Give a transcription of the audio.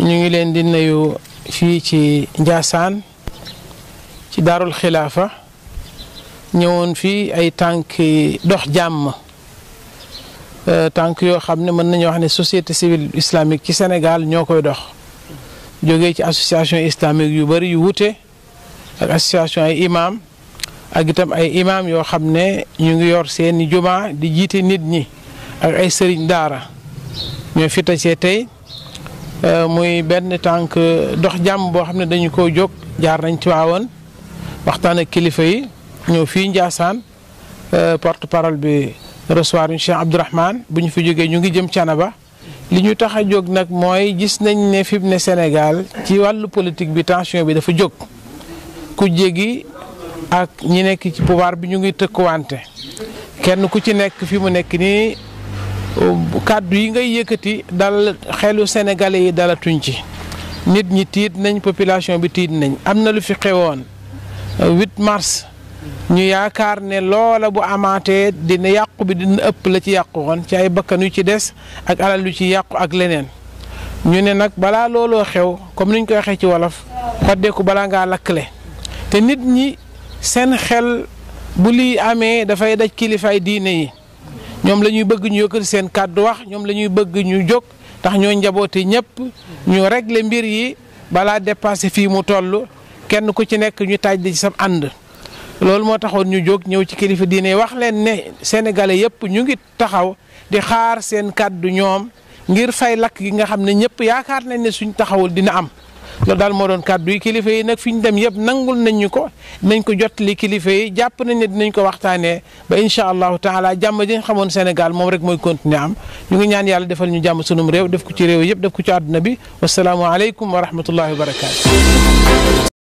ñu ngi leen di nuyu fii ci Njaasaan ci daarul xilaafa ñëwoon fii ay tànk dox jàmm tànk yoo xam ne mën nañu wax ne société civile islamique ci Sénégal ñoo koy dox jógee ci association islamique yu bëri yu wute ak association ay imam ak itam ay imam yoo xam ne ñu ngi yor seeni juma di jiite nit ñi ak ay sëriñ daara ñoo fi tasee tey muy benn tànk dox jàmm boo xam ne dañu ko jóg jaar nañ ci waawoon waxtaan ak kilifa yi ñëw fii Ndiassane porte parole bi recevoir ñu Cheikh Abdourahmane bu ñu fi jógee ñu ngi jëm Canaba li ñu tax a jóg nag mooy gis nañ ne fi mu ne Sénégal ci wàllu politique bi tension bi dafa jóg ku jégi ak ñi nekk ci pouvoir bi ñu ngi tëkkuwante kenn ku ci nekk fi mu nekk nii kàddu yi ngay yëkkati dal xelu sénégalais yi dala tuñ ci nit ñi tiit nañ population bi tiit nañ am na lu fi xewoon 8 mars ñu yaakaar ne loola bu amaatee dina yàqu bi dina ëpp la ci yàqu woon ci ay bakkan yu ci des ak alal yu ci yàqu ak leneen ñu ne nag balaa looloo xew comme niñ koy waxee ci wolof xoddeeku balaa ngaa lakkle te nit ñi seen xel bu lii amee dafay daj kilifaay diine yi ñoom la ñuy bëgg ñu yëkkati seen kàddu wax ñoom la ñuy bëgg ñu jóg ndax ñoo njaboote ñëpp ñu régler mbir yi balaa dépassé fii mu toll kenn ku ci nekk ñu taaj di ci sam ànd. loolu moo taxoon ñu jóg ñëw ci kilifa diine wax leen ne sénégalais yëpp ñu ngi taxaw di xaar seen kàddu ñoom ngir fay lakk gi nga xam ne ñëpp yaakaar nañ ne suñ taxawul dina am. loolu daal moo doon kàddu yi kilifa yi nag fi ñu dem yëpp nangul nañ ñu ko dinañ ko jottali kilifa yi jàpp nañ ne dinañ ko waxtaanee ba incha allahu taala jàmm ji nga xamoon Sénégal moom rek mooy continuer am ñu ngi ñaan yàlla defal ñu jàmm sunum réew def ko ci réew yëpp def ko ci àdduna bi wasalaamualeykum wa rahmatullahi wa barakaatu.